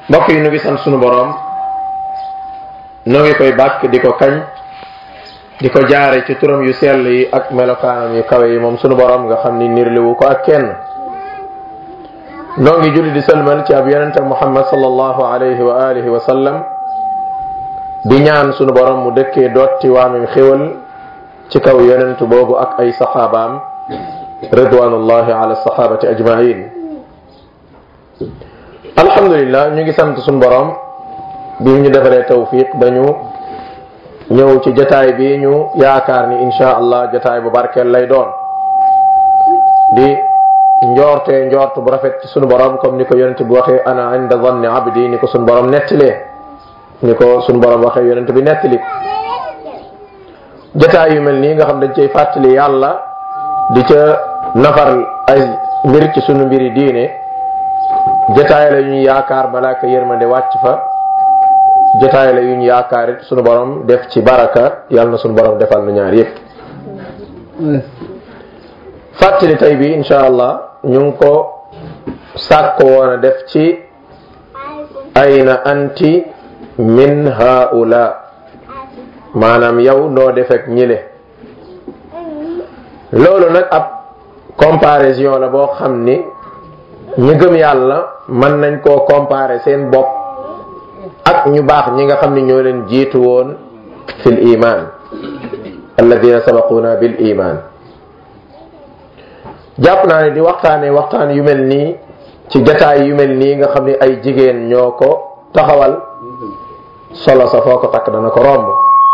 mbokk yi nu ngi sant sunu boroom nu ngi koy bàkk di ko kañ di ko jaare ci turam yu sell yi ak melokaanam yu kawe yi moom sunu boroom nga xam ni nirliwu ko ak kenn noo ngi julli di sëlmal ci ab yonente muhammad sallallahu alayhi wa alihi wa sallam di ñaan sunu boroom mu dëkkee dotti waamim xéwal ci kaw yonent boobu ak ay saxaabaam ridwanullahi ala sahabati ajmain alhamdulillah ñu ngi sant suñu borom bi ñu defaree tawfiq dañu ñëw ci jataay bi ñu yaakaar ni insha allah jataay bu barkeel lay doon di njoortee njort bu rafet ci suñu borom comme ni ko yonent bi waxee ana inda zanni abdi ni ko suñu borom nettalee ni ko suñu borom waxee yonent bi nettali jataay yu mel nii nga xam dañ cay fàttali yàlla di ca nafar ay mbir ci sunu mbiri diine jotaay la yu ñu yaakaar malaaka yërmande wàcc fa jotaay la yu ñu yaakaar it sunu borom def ci baraka yàlla na sunu borom defal nu ñaar yépp fàttali tey bi insha allah ñu ngi ko sàkk woon a def ci ayna anti min haula maanaam yow noo defek ñile loolu nag ab comparaison la boo xam ni ñi gëm yàlla mën nañ koo comparer seen bopp ak ñu baax ñi nga xam ni ñoo leen jiitu woon fil iman alladina sabaquna bil iman jàpp naa ne di waxtaane waxtaan yu mel nii ci jataay yu mel nii nga xam ni ay jigéen ñoo ko taxawal solo sa foo ko takk dana ko romb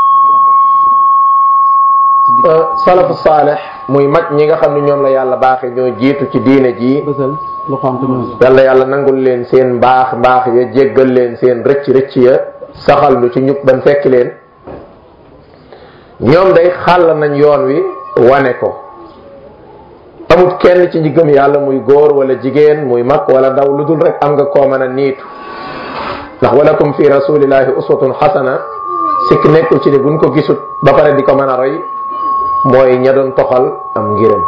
salafu saaleh muy mag ñi nga xam ne ñoom la yàlla baaxe ñoo jiitu ci diine ji yàlla yàlla nangul leen seen mbaax mbaax ya jéggal leen seen rëcc rëcc ya saxal lu ci ñub ban fekk leen ñoom day xàll nañ yoon wi wane ko amut kenn ci ñi gëm yàlla muy góor wala jigéen muy mag wala ndaw lu dul rek am nga koo mën a niitu ndax walakum fi rasulillahi uswatun xasana sikk nekkul ci ni buñ ko gisut ba pare di ko mën a roy mooy ña doon toxal am ngirëm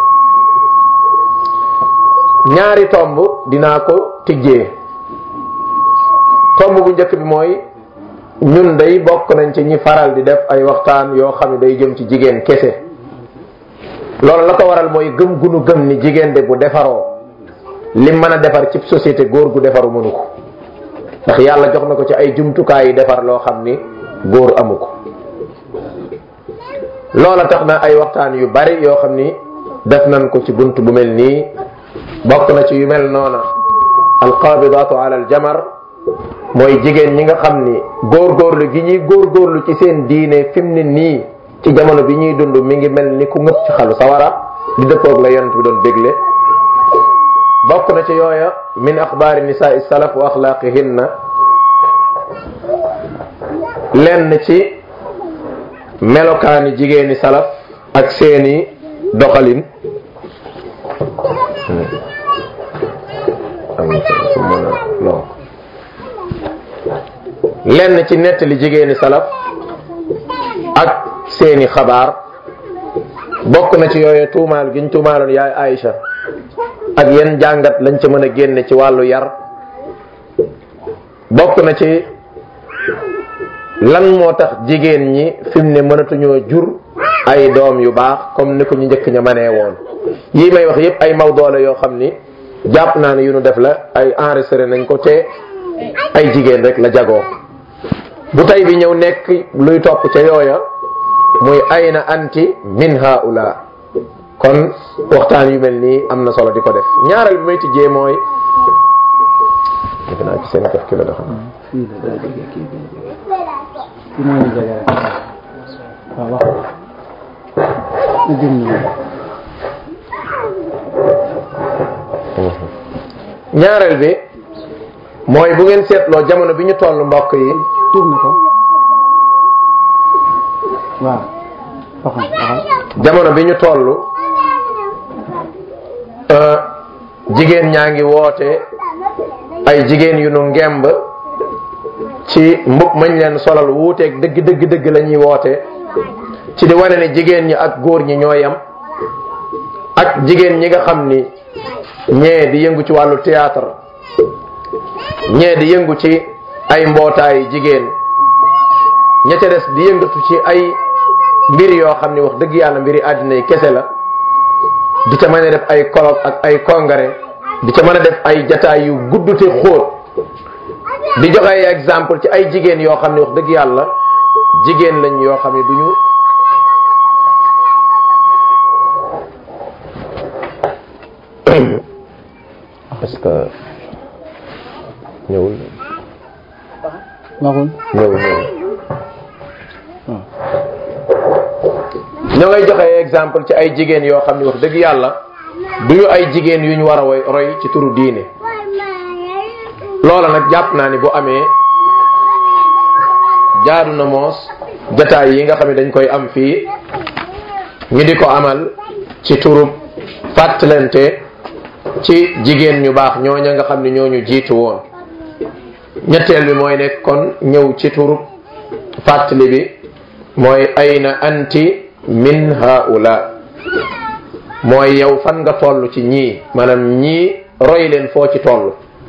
ñaari tomb dinaa ko tijjee tomb bu njëkk bi mooy ñun day bokk nañ ci ñi faral di def ay waxtaan yoo xam ne day jëm ci jigéen kese loolu la ko waral mooy gëm gunu gëm ni jigéen de bu defaroo lim mën a defar ci société góor gu defaru mënu ko ndax yàlla jox na ko ci ay jumtukaay yi defar loo xam ni góor amu ko loola tax na ay waxtaan yu bari yoo xam ni def nañ ko ci bunt bu mel nii bokk na ci yu mel noona alqabidaatu ala aljamar mooy jigéen ñi nga xam ni góorgóorlu gi ñuy góorgóorlu ci seen diine fi mu ne nii ci jamono bi ñuy dund mi ngi mel ni ku ngëpp ci xalu sawara di dëppoog la yonent bi doon bégle bokk na ci yooya min axbaari nisaa salaf wa axlaaqihinna lenn ci melokaani jigéeni salaf ak seeni doxalin lenn ci nettali jigéeni salaf ak seeni xabaar bokk na ci yooyu tuumaal giñ tuumaaloon yaay Aïcha ak yenn jàngat lañ ca mën a génne ci wàllu yar bokk na ci lan moo tax jigéen ñi fi mu ne mënatuñoo jur ay doom yu baax comme ni ko ñu njëkk ña manee woon yii may wax yépp ay mawdoo la yoo xam ni jàpp naa ne yu nu def la ay enregistré nañ ko te ay jigéen rek la jagoo bu tey bi ñëw nekk luy topp ca yooya muy ayna anti min haula kon waxtaan yu mel nii am na solo di ko def ñaareel bi may tijjee mooy defe naa ci seen kaf ki la doxam ñaareel bi mooy bu ngeen seetloo jamono bi ñu toll mbokk yi tourné ko waaw waxal waxal jamono bi ñu toll jigéen ñaa ngi woote ay jigéen yu nu ngemb ci mbub mañ leen solal wuuteeg dëgg dëgg dëgg la ñuy woote ci di wane ne jigéen ñi ak góor ñi ñoo yam ak jigéen ñi nga xam ni ñee di yëngu ci wàllu théâtre ñee di yëngu ci ay mbootaay jigéen ña ca des di yëngatu ci ay mbir yoo xam ni wax dëgg yàlla mbiri àddina yi kese la di ca mën a def ay colloque ak ay congrès di ca mën a def ay jataay yu gudd te xóot di joxe ay exemple ci ay jigéen yoo xam ne wax dëgg yàlla jigéen lañ yoo xam ne duñu parce que ñëwul waxul ñëwul ñëwul ñoo ngay joxe exemple ci ay jigéen yoo xam ne wax dëgg yàlla duñu ay jigéen yu ñu war a woy roy ci turu diine loola nag jàpp naa ni bu amee jaadu na moos jataay yi nga xam ne dañ koy am fii ñu di ko amal ci turu fàttalante ci jigéen ñu baax ñooña nga xam ne ñooñu jiitu woon ñetteel bi mooy nekk kon ñëw ci turu fàttali bi mooy ayna anti min haula mooy yow fan nga toll ci ñii maanaam ñii roy leen foo ci toll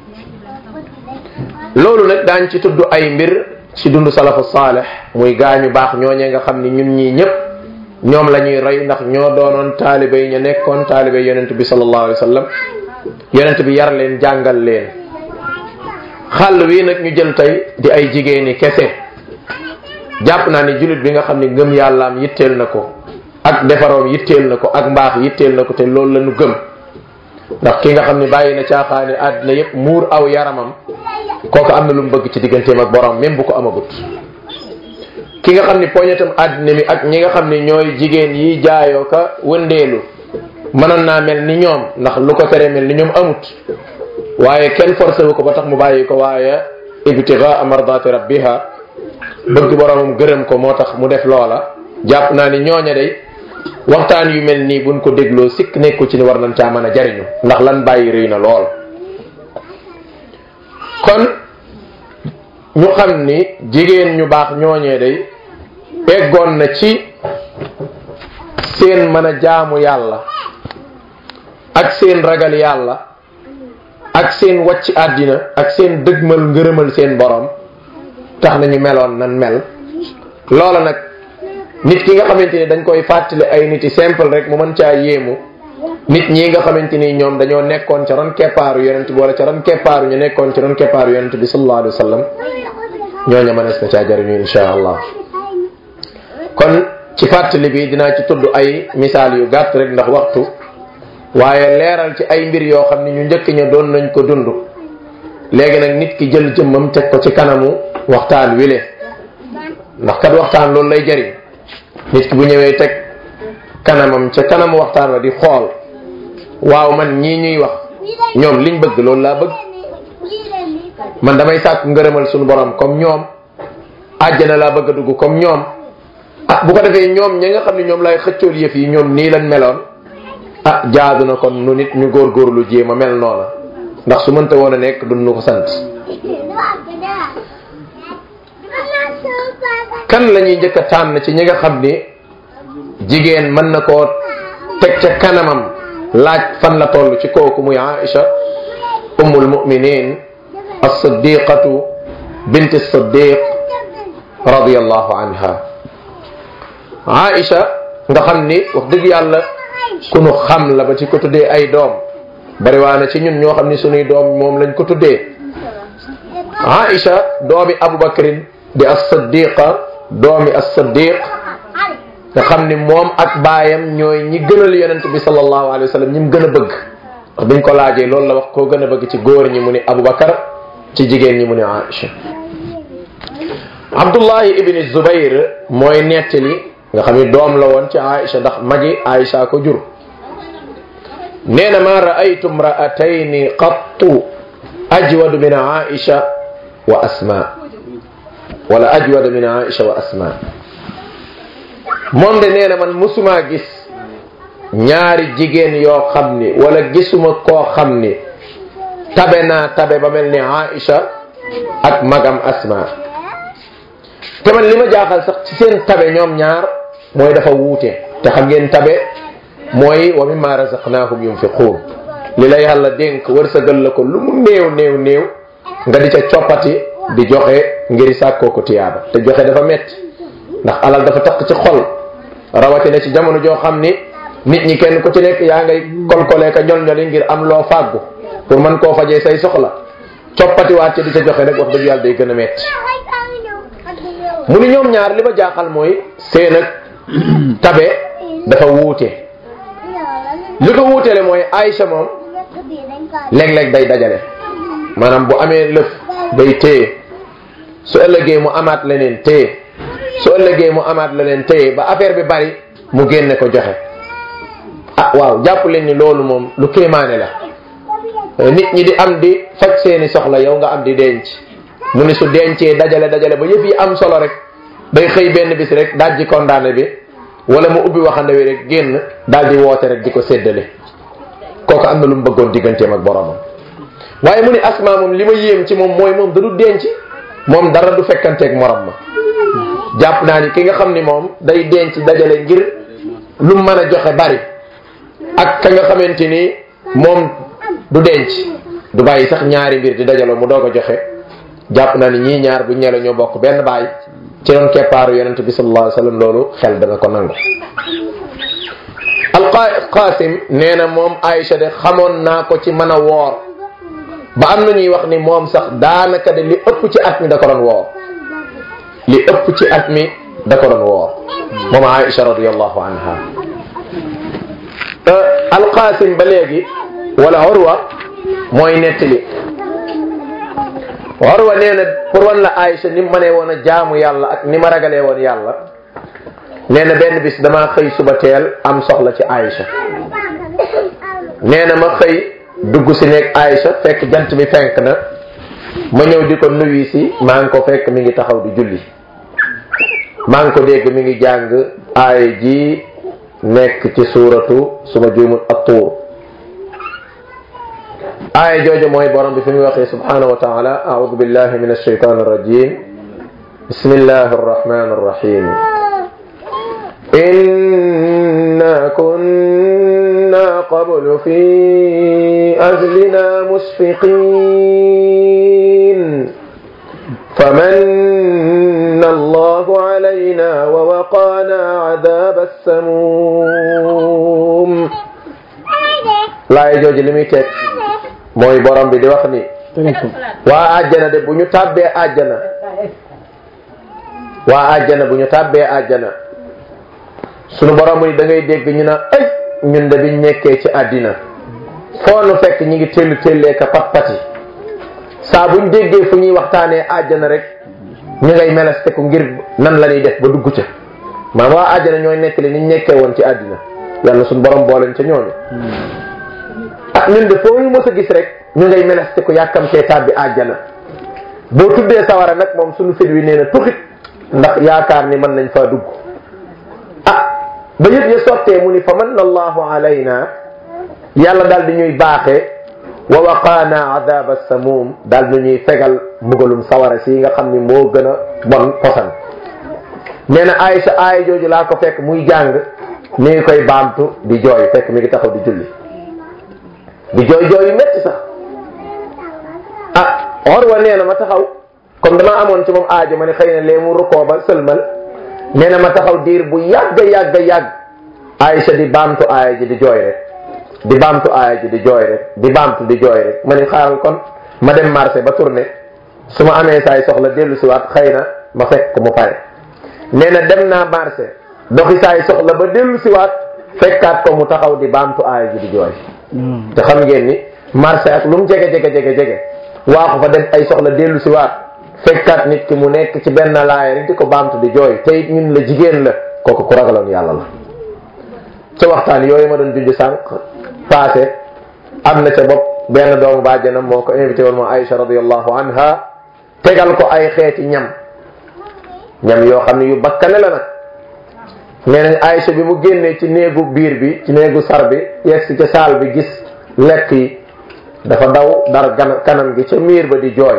loolu nag daañ ci tudd ay mbir ci dund salafu saalih muy gaañu baax ñooñee nga xam ni ñun ñii ñëpp ñoom la ñuy roy ndax ñoo doonoon taalibe yi ñu nekkoon taalibe yonent bi sallallahu alayhi wa sallam yonent bi yar leen jàngal leen xàll wi nag ñu jël tey di ay jigéeni kese jàpp naa ni jullit bi nga xam ni ngëm yàllaam yitteel na ko ak defaroom yitteel na ko ak mbaax yitteel na ko te loolu la ñu gëm ndax ki nga xam ni bàyyi na caaxaani àddina yépp muur aw yaramam kooku am na lu mu bëgg ci digganteem ak borom même bu ko amagut ki nga xam ni poñetam àddina mi ak ñi nga xam ni ñooy jigéen yi jaayoo ka wëndeelu mënoon naa mel ni ñoom ndax lu ko tere mel ni ñoom amut waaye kenn forcé wu ko ba tax mu bàyyi ko waaye ibtigaa mardati rabbiha bëgg boromam gërëm ko moo tax mu def loola jàpp naa ni ñooña day waxtaan yu mel nii buñ ko dégloo sikk nekku ci ni war nañ caa mën a jariñu ndax lan bàyyi rëy na lool kon ñu xam ni jigéen ñu baax ñooñee day eggoon na ci seen mën a jaamu yàlla ak seen ragal yàlla ak seen wàcc àddina ak seen dëgmal ngërëmal seen borom tax nañu meloon nan mel loola nag nit ki nga xamante ni dañ koy fàttali ay nit yi simple rek mu mën caa yéemu nit ñi nga xamante ni ñoom dañoo nekkoon ca ron keppaaru yonent bi wala ca ron keppaaru ñu nekkoon ca ron keppaaru yonent bi sallallahu alayhi wa sallam ñooña mënees na caa jariñu insha allah kon ci fàttali bi dinaa ci tudd ay misaal yu gàtt rek ndax waxtu waaye leeral ci ay mbir yoo xam ne ñu njëkk ña doon nañ ko dund léegi nag nit ki jël jëmmam teg ko ci kanamu waxtaan wile ndax kat waxtaan loolu lay jariñ nit ki bu ñëwee teg kanamam ca kanamu waxtaan wa di xool waaw man ñii ñuy wax ñoom liñ bëgg loolu laa bëgg man damay sàkk ngërëmal suñu borom comme ñoom àjjana laa bëgg a dugg comme ñoom ah bu ko defee ñoom ñi nga xam ne ñoom lay xëccool yëf yi ñoom nii lañ meloon ah jaadu na kon nu nit ñu góorgóorlu jéem a mel noona ndax su mënta woon a nekk duñ nu ko sant kan la ñuy njëkk a tànn ci ñi nga xam ni jigéen mën na koo teg ca kanamam laaj fan la toll ci kooku muy Aïcha ummul muminin as-siddiqatu bint as-siddiq radiyallahu anha Aïcha nga xam ni wax dëgg yàlla ku nu xam la ba ci ko tuddee ay doom bari waa na ci ñun ñoo xam ni sunuy doom moom lañ ko tuddee Aïcha doomi Abubakrin di as-siddiqa doomi as-siddiq nga xam ni moom ak baayam ñooy ñi gënal yonent bi sallallahu alayhi wa sallam ñi mu gën a bëgg wax biñ ko laajee loolu la wax koo gën a bëgg ci góor ñi mu ni Abubakar ci jigéen ñi mu ni Aïcha Abdullahi ibni Zubayr mooy nettali nga xam ni doom la woon ci Aïcha ndax magi Aïcha ko jur nee na ma raaytu mraatayni qattu ajwadu min Aïcha wa Asma wala ajwada min Aïcha wa Asma moom de nee na man musuma gis ñaari jigéen yoo xam ni wala gisuma koo xam ni tabe naa tabe ba mel ni Aïcha ak magam Asma te man li ma jaaxal sax ci seen tabe ñoom ñaar mooy dafa wuute te xam ngeen tabe mooy wa mimma razaqnahum yunfiquun li la yàlla dénk wërsëgal la ko lu mu néew néew néew nga di ca coppati di joxe ngir sàkkoo ko tiyaaba te joxe dafa metti ndax alal dafa takk ci xol rawatina ci jamono joo xam ni nit ñi kenn ku ci nekk yaa ngay kolkolee ka ñol ñoli ngir am loo fàggu pour mën koo fajee say soxla coppatiwaat ci di ca joxe rek wax dëgg yàlla day gën a metti mu ni ñoom ñaar li ma jaaxal mooy seen ak tabe dafa wuute li ko wuutele mooy Aïcha moom léeg-léeg day dajale maanaam bu amee lëf day téye su ëllëgee mu amaat leneen téye su ëllëgee mu amaat leneen téye ba affaire bi bari mu génne ko joxe ah waaw jàpp leen ni loolu moom lu kéemaane la nit ñi di am di faj seeni soxla yow nga am di denc mu ni su dencee dajale dajale ba yëf yi am solo rek day xëy benn bis rek daal di condamné bi wala mu ubbi waxande wi rek génn daal di woote rek di ko séddale kooku am na lu mu bëggoon digganteem ak boromam waaye mu ni asma moom li ma yéem ci moom mooy moom da du denc moom dara du fekkanteeg morom ma jàpp naa ni ki nga xam ni moom day denc dajale ngir lu mën a joxe bari ak ka nga xamante ni moom du denc du bàyyi sax ñaari mbir di dajaloo mu doog a joxe jàpp naa ni ñii ñaar bu ñela ñoo bokk benn baay ci doon keppaaru yonente bi sallallahu alayhi wasallam loolu xel dana ko nangu alqasim nee na moom Aïcha de xamoon naa ko ci mën a woor ba am na ñuy wax ni moom sax daanaka de li ëpp ci at mi da ko doon woor li ëpp ci at mi da ko doon woor moom Aïcha radiyallahu anha alqasim ba léegi wala Urwa mooy nettali Urwa nee na pour wan la Aïcha ni mu mënee woon a jaamu yàlla ak ni ma ragalee woon yàlla nee na benn bis damaa xëy suba teel am soxla ci Aïcha nee na ma xëy dugg si nekk Aïcha fekk jant bi fenk na ma ñëw di ko nuyu si maa ngi ko fekk mi ngi taxaw di julli maa ngi ko dégg mi ngi jàng aay ji nekk ci suuratu suma juumul at-Tuur aaya jooju mooy borom bi fi muy waxee subhanahu wa taala a'uudu billahi min ash-shaytaan ar-rajiim bismillahi ar-rahmaan ar-rahiim إنا كنا قبل في أهلنا مشفقين فمن الله علينا ووقانا عذاب السموم لا يجوز لميتك mooy borom bi di wax ni waa àjjana de bu ñu tàbbee àjjana waa àjjana bu ñu tàbbee àjjana sunu borom ni da ngay dégg ñu naan ay ñun de biñ nekkee ci àddina foo nu fekk ñi ngi tellu tellee ka pat pati saa buñ déggee fu ñuy waxtaanee àjjana rek ñu ngay meleste ko ngir nan la ñuy def ba dugg ca maam waa àjjana ñooy nettali niñ nekkee woon ci àddina yàlla sunu borom booleen ca ñooñu ah ñun de foo ñu mës a gis rek ñu ngay meleste ko yàkkamtee tàbbi àjjana boo tuddee sawara nag moom sunu fit wi nee na tuxit ndax yaakaar ni mën nañ faa dugg ba yëpp ya sottee mu ni fa manna allahu alayna yàlla daal di ñuy baaxee wa waqaana adaba samum daal di ñuy fegal mbugalum sawara si nga xam ni moo gën a bon posan nee na Aïcha aaya jooju laa ko fekk muy jàng mi ngi koy baamtu di jooy fekk mi ngi taxaw di julli di jooy jooy yu métti sax ah Urwa nee na ma taxaw comme dama amoon ci moom aajo ma ne xëy na lee mu rukkoo ba sëlmal nee na ma taxaw diir bu yàgg yàgg yàgg Aïcha di baamtu aaya ji di jooy rek di baamtu aaya ji di jooy rek di baamtu di jooy rek ma ni xaaral kon ma dem marché ba tourné su ma amee saay soxla dellu si waat xëy na ma fekk mu pare nee na dem naa marché doxi saay soxla ba dellu si waat fekkaat ko mu taxaw di baamtu aaya ji di jooy te xam ngeen ni marché ak lu mu jege jege jege jege waa ko fa dem ay soxla dellu si waat fekkaat nit ki mu nekk ci benn laaya rek di ko baamtu di jooy te it ñun la jigéen la kooku ku ragaloon yàlla la ca waxtaan yooyu ma doon junj sànq passé am na ca bopp benn doomu bàjjanam moo ko invité woon moom Aïcha radiyallahu anha tegal ko ay xeeti ñam ñam yoo xam ne yu bakkane la nag nee nañ Aïcha bi mu génnee ci néegu biir bi ci néegu sar bi yegsi ca saal bi gis lekk yi dafa daw dar gan kanam gi ca miir ba di jooy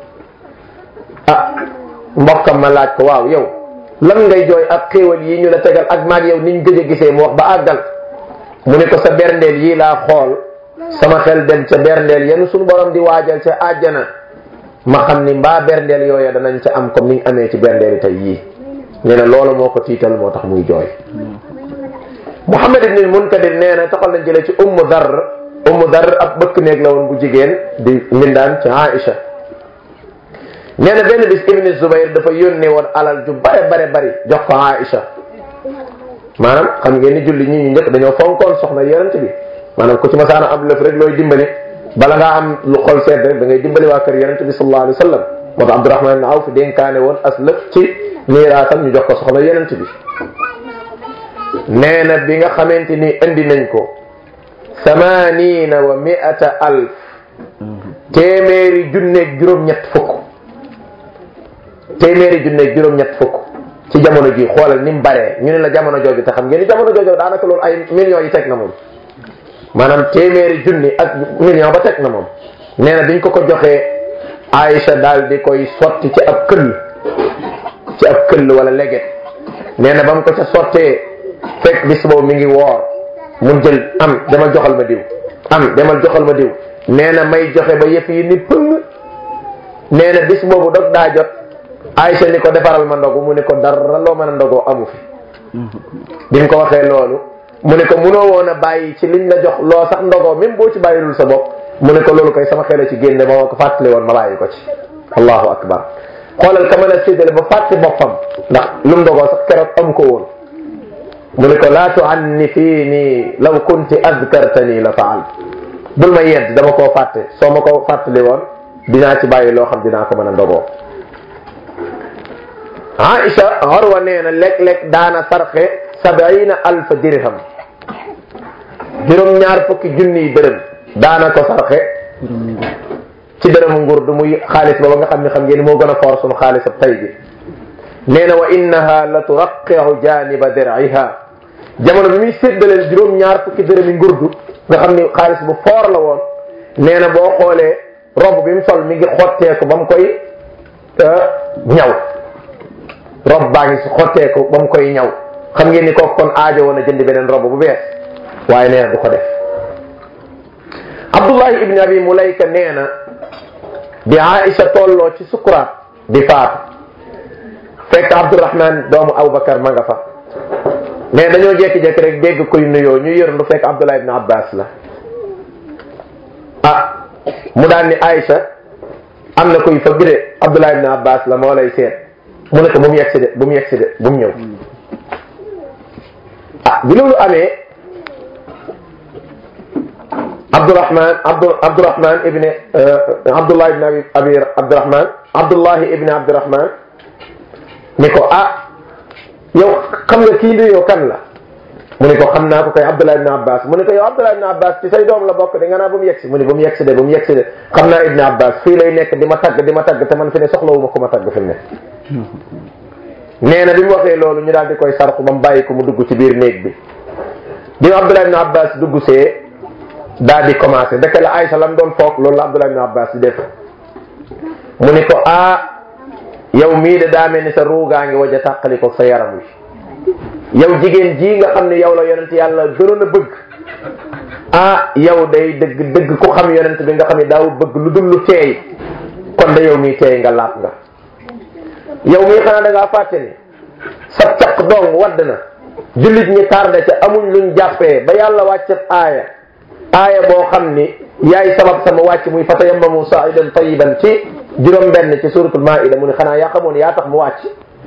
ah mbokkam ma laaj ko waaw yow lan ngay jooy ak xéewal yi ñu la tegal ak maag yow niñ gëj a gisee mu wax ba àggal mu ne ko sa berndeel yii laa xool sama xel dem ca berndeel yenn suñu borom di waajal ca àjjana ma xam ni mbaa berndeel yooya danañ ca am comme niñ amee ci berndeel yi tey yii nee na loolu moo ko tiital moo tax muy jooy Muhammad ibn Munkadir nee na taxal nañ jëlee ci ummu dar ummu dar ab bëkk néeg la woon bu jigéen di mbindaan ci Aïcha nee na benn bis ibn Zubayr dafa yónnee woon alal ju bare bare bari jox ko Aïcha maanaam xam ngeen ni julli ñi ñu njëkk dañoo fonkoon soxna yonent bi maanaam ku ci masaana am lëf rek looy dimbali bala ngaa am lu xol sedd rek da ngay dimbali waa kër yonent bi sallallahu alayhi wa sallam moo tax Abdurahman ibn Awf dénkaane woon as lëf ci miiraatam ñu jox ko soxna yonent bi nee na bi nga xamante ni indi nañ ko samanina wa miata alf téeméeri junneeg juróom-ñett fukk téeméeri junneeg juróom-ñett fukk ci jamono ji xoolal ni mu baree ñu ne la jamono jooju te xam ngeen ni jamono jooju daanaka loolu ay millions yi teg na moom maanaam téeméeri junni ak million ba teg na moom nee na biñ ko ko joxee Aïcha daal di koy sotti ci ab këll ci ab këll wala leget nee na ba mu ko ca sottee fekk bis boobu mi ngi woor mun jël am demal joxal ma diw am demal joxal ma diw nee na may joxe ba yëf yi ni pëng nee na bis boobu dog daa jot Aïcha ni ko defaral ma ndogu mu ne ko dara loo mën a ndogoo amu fi bi mu ko waxee loolu mu ne ko munoo woon a bàyyi ci liñ la jox loo sax ndogoo même boo ci bàyyilul sa bopp mu ne ko loolu koy sama xel ci génne ba ma ko fàttali woon ma bàyyi ko ci allahu akbar xoolal ka mën a séddale ba fàtte boppam ndax lu mu ndogoo sax keroog am ko woon mu ne ko laa tuanni fii nii law kunti azkartani la faal bul ma yedd dama koo fàtte soo ma ko fàttali woon dinaa ci bàyyi loo xam dinaa ko mën a ndogoo Aïcha Urwa nee na léeg-léeg daana sarxe sabiina alfa dirham juróom-ñaar fukki junniy dërëm daana ko sarxe ci dërëmu nguur du muy xaalis booba nga xam ne xam ngeen moo gën a foor sunu xaalis ab tay bi nee na wa innaha la turaqiu janiba dir'iha jamono bi muy séddaleel juróom-ñaar fukki dërëmi ngurdu nga xam ni xaalis bu foor la woon nee na boo xoolee rob bi mu sol mi ngi xotteeku ba mu koy ñaw rob baa ngi si xotteeku ba mu koy ñaw xam ngeen ni kooku kon aajo woon a jënd beneen rob bu bees waaye nee na du ko def Abdullahi ibn Abi Mulayka nee na bi Aïcha tolloo ci sukuraat di faatu fekk Abdurahman doomu Abubakar ma nga fa mais dañoo jékki-jékki rek dégg koy nuyoo ñu yërndu fekk Abdullah ibn Abbas la ah mu daan ni Aïcha am na koy fëgg de Abdullah ibn Abbas la moo lay seet mu ne ko bu mu yegsi de bu mu yegsi de bu mu ñëw ah bi loolu amee Abdurahman Abdu Abdurahman ibn Abdullah ibn Abi Abi Abdurahman Abdullah ibn Abdurahman ni ko ah yow xam nga kii nuyoo kan la mu ne ko xam naa ko kay Abdullah ibn Abbas mu ne ko yow Abdullah ibn Abbas ci say doom la bokk de nga naa ba mu yegsi mu ne ba mu yegsi de ba mu yegsi de xam naa ibn Abbas fii lay nekk di ma tagg di ma tagg te man fi ne soxlawuma ko ma tagg fi mu ne nee na bi mu waxee loolu ñu daal di koy sarxu ba mu bàyyi ko mu dugg ci biir néeg bi bi mu Abdullah ibn Abbas dugg see daal di commencé dëkk la Aïcha lam doon foog loolu la Abdullah ibn Abbas di def mu ne ko ah yow mii de daa mel ni sa ruugaa ngi waja tàqali ko sa yaram wi yow jigéen ji nga xam ne yow la yonent yàlla gënoon a bëgg ah yow day dëgg dëgg ku xam yonent bi nga xam ne daaw bëgg lu dul lu teey kon da yow mii teey nga laat nga yow mii xanaa da ngaa fàtte ni sa caq dong wadd na jullit ñi tardé ca amuñ luñ jàppee ba yàlla wàccat aaya aaya boo xam ni yaay sabab sama wàcc muy fatayammamu sa'idan tayyiban ci juróom benn ci suratul maida mu ne xanaa yaa xamoon yaa tax mu wàcc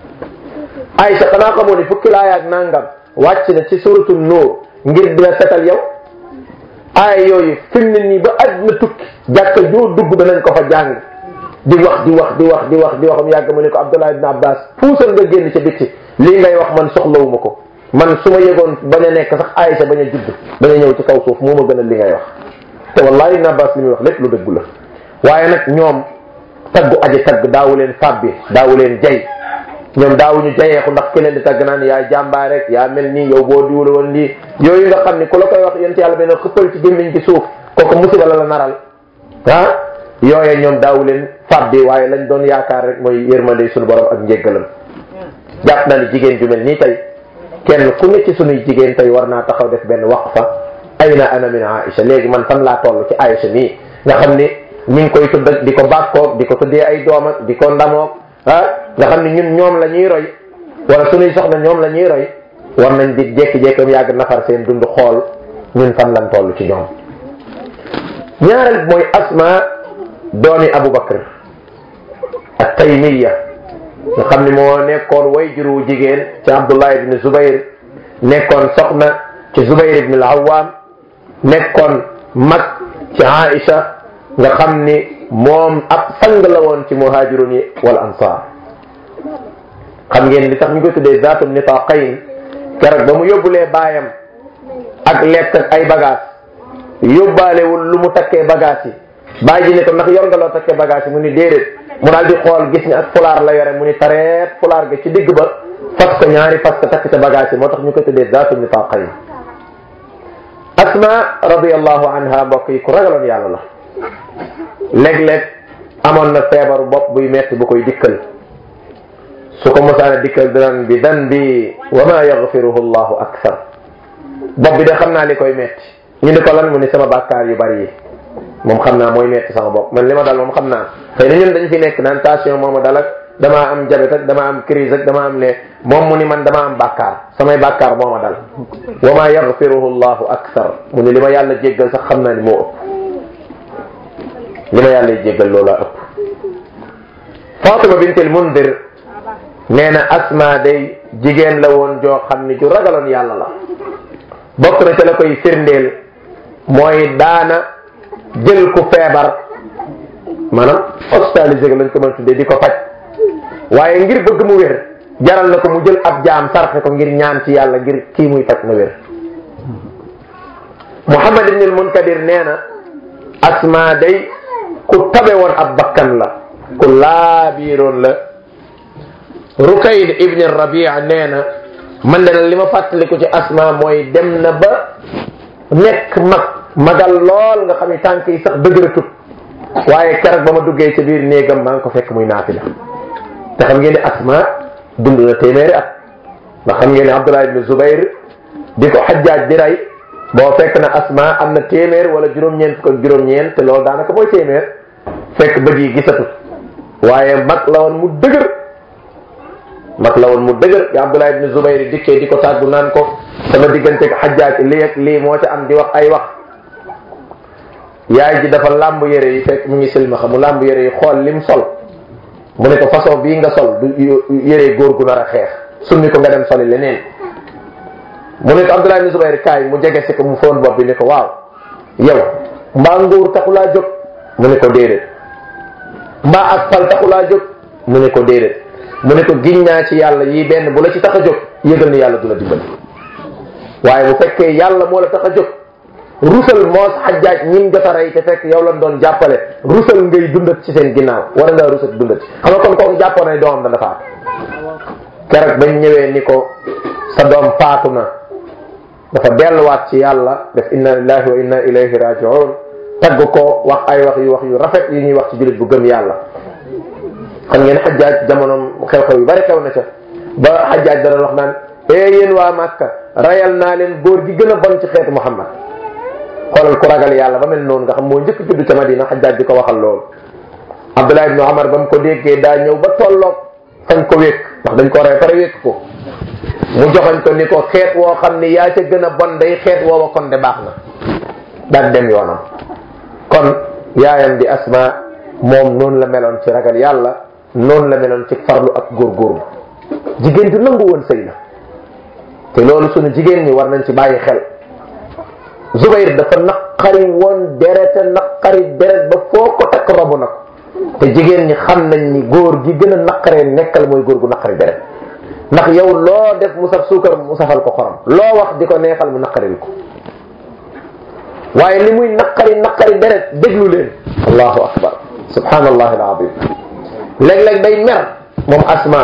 Aïcha xanaa xamoon ni fukki laaya ak nangam wàcc na ci suratul nuur ngir dina setal yow aaya yooyu fi mu ne nii ba àdduna tukki jàkka joo dugg danañ ko fa jàng di wax di wax di wax di wax di wax mu yàgg mu ne ko Abdullah ibn Abbas puusal nga génn ca bitti lii ngay wax man soxlawuma ko man su ma yëgoon bañ a nekk sax Aïcha bañ a judd bañ a ñëw ci kaw suuf moo ma gënal li ngay wax te wallahi ibn Abbas li muy wax lépp lu dëggu la waaye nag ñoom taggu aji tagg daawu leen fàbbi daawu leen jay ñoom daawuñu jayeeku ndax ki leen di tagg naan yaa jàmbaar rek yaa mel nii yow boo diwla woon lii yooyu nga xam ni ku la koy wax yent yàlla benn xëppal ci gémmiñ ci suuf kooku musiba la la naral ah yooye ñoom daawu leen fàbbi waaye lañ doon yaakaar rek mooy yërmande suñu borom ak njéggalam jàpp na ni jigéen ju mel nii tey kenn ku ne ci sunuy jigéen tey war naa taxaw def benn waqfa ayna ana min Aïcha léegi man fan laa toll ci Aïcha nii nga xam ni ñu ngi koy tudd di ko bàkkoog di ko tuddee ay doom ak di ko ndamoog ah nga xam ne ñun ñoom la ñuy roy wala suñuy soxna ñoom la ñuy roy war nañ di jékki-jékkam yàgg nafar seen dund xool ñun fan lan toll ci ñoom ñaareel mooy asma doomi Abu Bakr ak taymiya nga xam ne moo nekkoon way juru jigéen ci Abdullah ibn Zubayr nekkoon soxna ci Zubayr ibn al-Awwam nekkoon mag ci Aïcha nga xam ni moom ab sang la woon ci muhajirun yi wal ansar xam ngeen li tax ñu koy tuddee zaatu nitaqayn keroog ba mu yóbbulee baayam ak lekk ak ay bagage yóbbaalewul lu mu takkee bagage yi bàyyi ji ne ko ndax yor nga loo takkee bagage yi mu ni déedéet mu daal di xool gis ni ak fulaar la yore mu ni tareet fulaar ga ci digg ba fas ko ñaari fas ko takk ca bagage yi moo tax ñu koy tuddee zaatu nitaqayn asma radiallahu anha mbokk yi ku ragaloon yàlla la léeg-léeg amoon na feebaru bopp buy metti bu koy dikkal su ko mosaana dikkal dinan bi dan bi wa ma yaghfiruhu allahu akthar bopp bi de xam naa li koy metti ñu ni ko lan mu ni sama bàkkaar yu bari yi moom xam naa mooy metti sama bopp man li ma dal moom xam naa xëy na ñun dañ fi nekk naan tension mooma dal ak damaa am jabet ak damaa am crise ak damaa am ne moom mu ni man damaa am bàkkaar samay bàkkaar mooma dal wa ma yaghfiruhu allahu akthar mu ni li ma yàlla jéggal sax xam naa ni moo ëpp li ma yàlla jéggal loolaa ëpp Fatima bint al Mundir nee na asma day jigéen la woon joo xam ni ju ragaloon yàlla la bokk na ca la koy firndeel mooy daana jël ku feebar maanaam hospitalisé lañ ko mën a tuddee di ko faj waaye ngir bëgg mu wér jaral na ko mu jël ab jaam sarxe ko ngir ñaan ci yàlla ngir kii muy faj na wér Muhammad ibn al Munkadir nee na asma day ku tabe woon ab bakkan la ku laabiiroon la Rukayd ibn Rabia nee na man de li ma fàttaliku ci asma mooy dem na ba nekk mag magal lool nga xam ni tànk yi sax dëgëratut waaye keroog ba ma duggee ci biir néegam maa ngi ko fekk muy naafila te xam ngeen ne asma dund na téeméeri at ndax xam ngeen ne Abdullah ibn Zubayr di ko xajjaaj di rey boo fekk na asma am na téeméer wala juróom-ñeent fukk ak juróom-ñeent te loolu daanaka mooy téeméer fekk bët yi gisatut waaye mag la woon mu dëgër mag la woon mu dëgër bi Abdullah ibn Zubayr dikkee di ko tàggu naan ko sama diggante ak xajjaaj lii ak lii moo ca am di wax ay wax yaay ji dafa làmb yére yi fekk mu ngi silmaxa mu làmb yére yi xool lim sol mu ne ko façon bii nga sol du yére góor gu nar a xeex summi ko nga dem soli leneen mu ne ko Abdullah ibn Zubayr kaay mu jege si ko mu foon bopp bi ne ko waaw yow mbaa nguur taxulaa jóg mu ne ko déedéet mbaa ak fal taxulaa jóg mu ne ko déedéet mu ne ko giñ naa ci yàlla yii benn bu la ci tax a jóg yëgal ni yàlla du la dimbali waaye bu fekkee yàlla moo la tax a jóg rusal moos xajjaaj ñim jot a rey te fekk yow lan doon jàppale rusal ngay dundat ci seen ginnaaw war ngaa rusat dundat ci xam nga kon kooku jàppoon ne doomam dana faatu keroog bañ ñëwee ni ko sa doom faatu na dafa delluwaat ci yàlla def inna lillahi wa inna ilayhi rajiun tagg ko wax ay wax yu wax yu rafet yu ñuy wax ci jullit bu gëm yàlla xam ngeen xajjaaj jamonoom xew-xew yu bari xew na ca ba xajjaaj dana wax naan ee yéen waa Màkka rayal naa leen góor gi gën a bon ci xeetu Muhammad xoolal ku ragal yàlla ba mel noonu nga xam moo njëkk judd ca Madina xajjaaj di ko waxal loolu Abdullah ibnu Omar ba mu ko déggee daa ñëw ba tolloog fañ ko wékk ndax dañ ko rey pare wékk ko mu joxañ ko ni ko xeet woo xam ni yaa ca gën a bon day xeet woowa kon de baax na daal dem yoonam kon yaayam di asma moom noonu la meloon ci ragal yàlla noonu la meloon ci farlu ak góorgóorlu jigéen du nangu woon sëy la te loolu sunu jigéen ñi war nañ ci bàyyi xel Zubayr dafa naqari woon derete naqari deret ba foo ko takk robu na ko te jigéen ñi xam nañ ni góor gi gën a naqaree nekkal mooy góor gu naqari deret ndax yow loo def mu saf suukar mu safal ko xorom loo wax di ko neexal mu naqaril ko waaye li muy naqari naqari deret déglu leen allahu akbar subhanallah alazim léeg-léeg day mer moom asma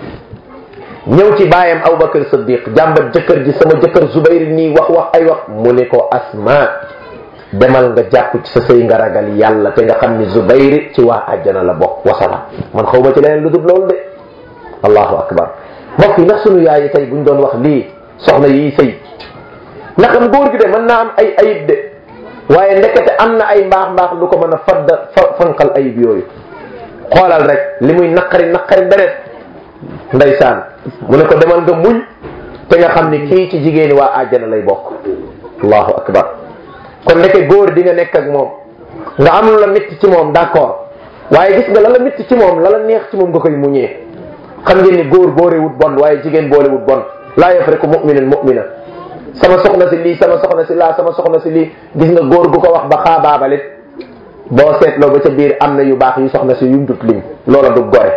ñëw ci baayam Abubakar Siddiq jàmbat jëkkër ji sama jëkkër Zubayr nii wax wax ay wax mu ne ko asma demal nga jàpp ci sa sëy nga ragal yàlla te nga xam ni Zubayr ci waa àjjana la bokk wasala man xaw ma ci leneen lu dul loolu de allahu akbar mbokk yi ndax sunu yaay yi tey buñ doon wax lii soxna yi sëy nakam góor gi de mën naa am ay ayib de waaye ndekete am na ay mbaax mbaax lu ko mën a fadda fa fanqal ayib yooyu xoolal rek li muy naqari naqari deret ndeysaan mu ne ko demal nga muñ te nga xam ni kii ci jigéeni waa àjjana lay bokk allahu akbar kon ndeke góor di nga nekk ak moom nga am lu la métti ci moom d'accord waaye gis nga la la métti ci moom la la neex ci moom nga koy muñee xam ngeen ni góor boorewut bon waaye jigéen boolewut bon laa yafriqu mu'minun mu'mina sama soxna si lii sama soxna si laa sama soxna si lii gis nga góor gu ko wax ba xaabaabalit boo seetloo ba ca biir am na yu baax yu soxna si yuñ dut lim loola du gore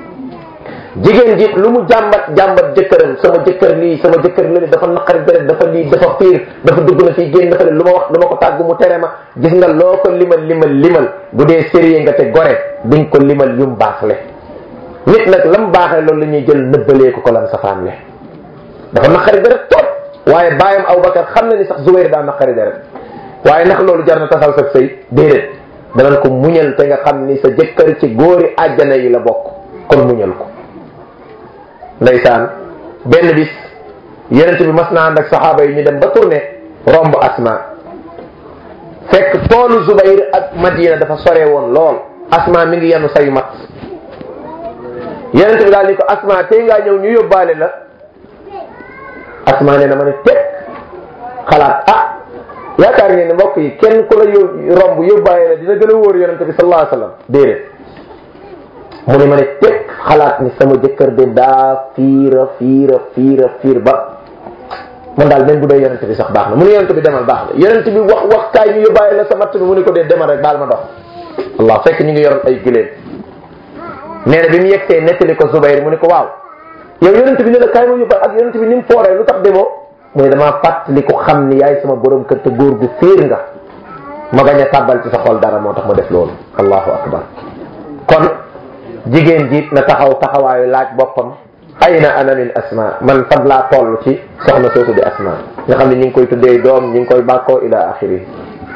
jigéen ji lu mu jàmbat jàmbat jëkkëram sama jëkkër lii sama jëkkër lii dafa naqari deret dafa lii dafa fiir dafa dugg na fii génn dafa lu ma wax lu ma ko tàgg mu tere ma gis nga loo ko limal limal limal bu dee sérieux nga te gore diñ ko limal yum baaxle nit nag lam baaxee loolu la ñuy jël nëbbalee ko ko lan safaanle dafa naqari deret trop waaye bàyyam Abubakar xam na ni sax Zubayr daa naqari deret waaye ndax loolu jar na tasal sa sëy déedéet danañ ko muñal te nga xam ni sa jëkkër ci góori àjjana yi la bokk kon muñal ko ndeysaan benn bis yenent bi mas naa ànd ak saxaaba yi ñu dem ba tourné romb asma fekk toolu Zubayr ak Madina dafa sore woon lool asma mi ngi yenu sayu mat yenent bi daal ni ko asma tey ngaa ñëw ñu yóbbaale la asma nee na ma ne teg xalaat ah yaakaar ngeen ne mbokk yi kenn ku la yób romb yóbbaale la dina gën a wóor yonente bi sallallahu alayhi wasallam déedéet mu ne ma ne teg xalaat ni sama jëkkër de daa fiira fiira fiira fiir ba man daal même bu dee yonente bi sax baax na mu ne yonente bi demal baax na yonente bi wax wax kaay ñu yóbbaale la sa matt bi mu ne ko dee demal rek baal ma dox allah fekk ñu ngi yoroon ay giléem nee na bi mu yegsee nettali ko Zubayr mu ne ko waaw yow yonent bi ne la kaay ma yóbbal ak yonent bi ni mu fooree lu tax demoo mu ne damaa fàttali ko xam ni yaay sama borom kër te góor gu fiir nga ma bañ a tàbbal ci sa xol dara moo tax ma def loolu allahu akbar kon jigéen jiit na taxaw taxawaayu laaj boppam ayna ana min asma man fan laa toll ci soxna soosu di asma nga xam ne ñu ngi koy tuddee doom ñu ngi koy bàkkoo ila axiri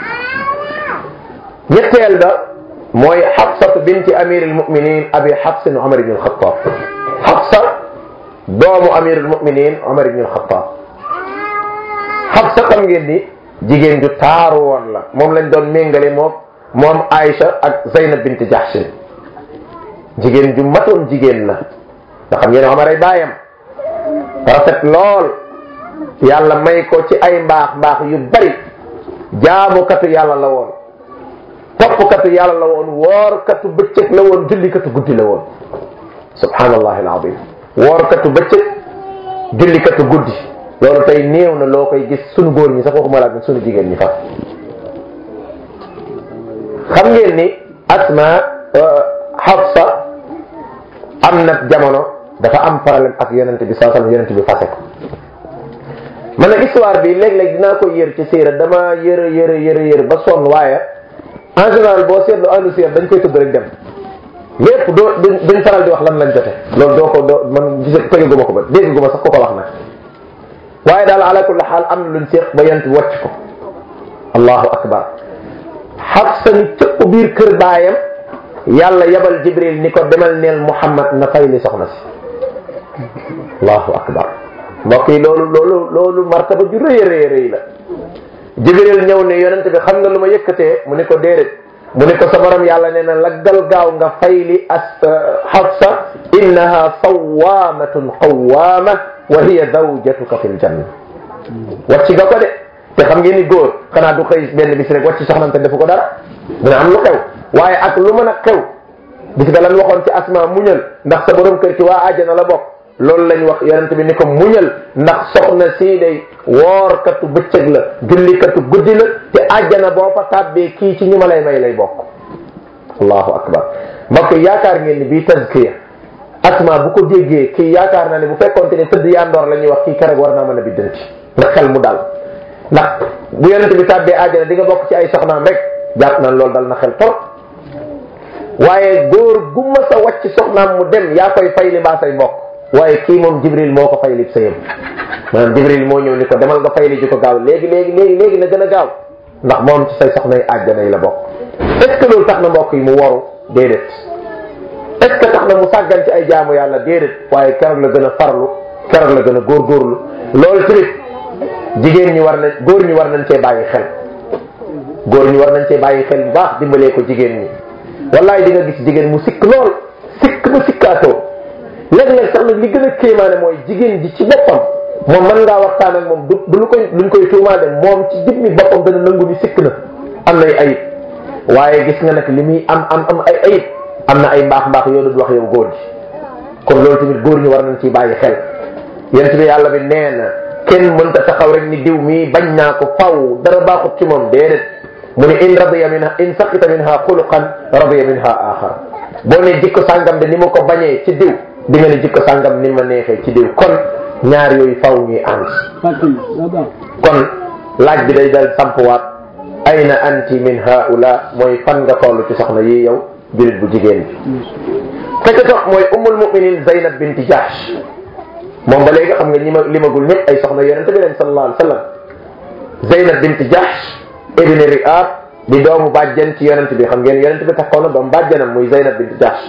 ñetteel ba mooy xabsatu binti amir almuminin abi xabsin omar ibn alxatab xabsa doomu amir almuminin omar ibn alxatab xabsa xam ngeen ni jigéen ju taaru woon la moom lañ doon méngale moom moom Aïcha ak Zeynab bint Jahshin jigéen ju matoon jigéen la nga xam ngeen ne Omar ay baayam rafet lool yàlla may ko ci ay mbaax mbaax yu bari jaamukatu yàlla la woon toppkatu yàlla la woon woorkatu bëccëg la woon jullikatu guddi la woon subhanallahi alazim woorkatu bëccëg jullikatu guddi loolu tey néew na loo koy gis sunu góor ñi sax waxuma laa sunu jigéen ñi fa xam ngeen ni asma Hafsa am na jamono dafa am problème ak yonente bi saa sallam yonente bi fase ko man nag histoire bi léeg-léeg dinaa ko yër ci siira dama yër yër yër yër ba sonn waaye en général boo seetlu ahlu siira dañ koy tudd rek dem lépp doo duñ faral di wax lan lañ jote loolu doo ko doo man gis tegaguma ko ba dégguma sax ku ko wax nag waaye daal ala kulli xaal am na luñ seex ba yent wàcc ko allahu akbar Xafsa ni cëpp biir kër baayam yàlla yabal jibril ni ko demal neel muhammad na fay li soxna si allahu akbar mbokk yi loolu loolu loolu martaba ju rëy rëy rëy la jibril ñëw ne yonent bi xam nga lu ma yëkkatee mu ne ko déedéet mu ne ko sa borom yàlla nee na laggal gaaw nga fay li as Xafsa innaha sawaamatun qawaama wa hiya zawjatuka fil janna wàcc nga ko de te xam ngeen ni góor xanaa du xëy benn bis rek wàcc soxnante defu ko dara dina am lu xew waaye ak lu mën a xew gis nga lan waxoon ci asma muñal ndax sa borom kër ci waa àjjana la bokk loolu lañ wax yonent bi ni ko muñal ndax soxna sii day woorkatu bëccëg la jullikatu guddi la te àjjana boo fa tàbbee kii ci ñu ma lay may lay bokk allahu akbar mbokk yaakaar ngeen ni bii tazkiya asma bu ko déggee kii yaakaar naa ne bu fekkonte ne tëdd yandoor la ñuy wax kii keroog war naa mën a biddanti ndax xel mu dal ndax bu yonent bi tàbbee àjjana di nga bokk ci ay soxnaam rek jàpp na loolu dal na xel trop waaye góor gu ma sa wàcc soxnaam mu dem yaa koy fay li mbaa say mbokk waaye kii moom jibril moo ko fay li sa yëm maanaam jibril moo ñëw ni ko demal nga fay li ji ko gaaw léegi léegi léegi léegi na gën a gaaw ndax moom ci say soxnay àjjana yi la bokk est ce que loolu tax na mbokk yi mu waru déedéet est ce que tax na mu sàggan ci ay jaamu yàlla déedéet waaye keroog la gën a farlu keroog la gën a góorgóorlu loolu tamit jigéen ñi war nañ góor ñi war nañ cee bàyyi xel góor ñi war nañ cee bàyyi xel bu baax dimbalee ko jigéen ñi wallaay di nga gis jigéen mu sikk lool sikk ba sikkaatoo léeg-léeg sax nag li gën a kéemaane mooy jigéen ji ci boppam moom mën ngaa waxtaan ak moom du du lu koy luñ koy tuumaale moom ci jëmmi boppam dana nangu ni sikk na am nay ayib waaye gis nga nag li muy am am am ay ayib am na ay mbaax mbaax yoo doon wax yow góor gi kon loolu tamit góor ñi war nañ ciy bàyyi xel yent bi yàlla bi nee na kenn mënta taxaw rek ni diw mii bañ naa ko faw dara baaxut ci moom déedéet mu ne in radiya minha in saqita minha xuluqan radiya minha axar boo ne jikko sàngam de ni ma ko bañee ci diw di nga ne jikko sàngam ni ma neexee ci diw kon ñaar yooyu faw ñuy ànd kon laaj bi day dal sampwaat ayna anti min haula mooy fan nga toll ci soxna yi yow julit bu jigéen bi fekk toog mooy ummul muminin Zaynab binti Jahsh moom ba léegi xam nga ñi ma limagul ñëpp ay soxna yonente bi leen sallallahu alayhi wa sallam Zaynab binti Jahsh ibni Ri'ab di doomu bàjjen ci yonente bi xam ngeen yonente bi takkoon na doomu bàjjenam muy Zaynab binti Jahsh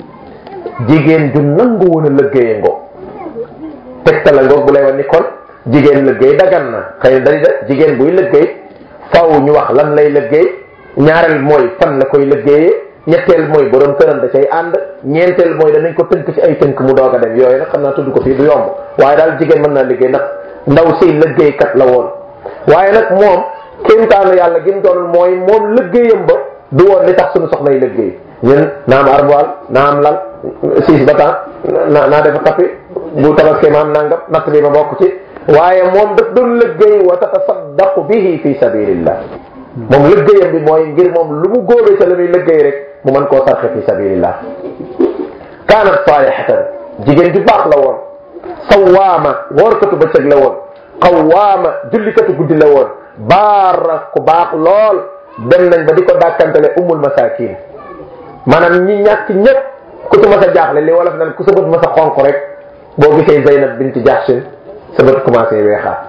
jigéen ju nangu woon a lëggéeye ngoo tegta la ngoog bu lay wan ni kon jigéen lëggéey dagan na xëy na dari da jigéen buy lëggéey faw ñu wax lan lay lëggéey ñaareel mooy fan la koy lëggéeyee ñetteel mooy borom këram da cay ànd ñeenteel mooy danañ ko tënk ci ay tënk mu doog a dem yooyu nag xam naa tudd ko fii du yomb waaye daal jigéen mën naa liggéey ndax ndaw si liggéeykat la woon waaye nag moom kéemtaanu yàlla gi mu doon mooy moom liggéeyam ba du woon li tax suñu soxna yi liggéey ñun naa am armoire naa am lal siis ba temps naa naa def tappi bu tabaskee ma am nangam natt bi ma bokk ci waaye moom daf doon liggéey wa tatasaddaqu bihi fi sabilillah moom liggéeyam bi mooy ngir moom lu mu góobee ca la muy liggéey rek mu mën koo sarxe fi sabilillah kaanat saalihatan jigéen ju baax la woon sawaama woorkatu bëccëg la woon qawaama jullikatu guddi la woon baara ku baax lool dem nañ ba di ko dàkkantale umul masakin maanaam ñi ñàkk ñëpp ku ci mas a jaaxle li wolof nan ku sa bët mas a xonq rek boo gisee Zaynab binti Jahshin sa bët commencé weexaat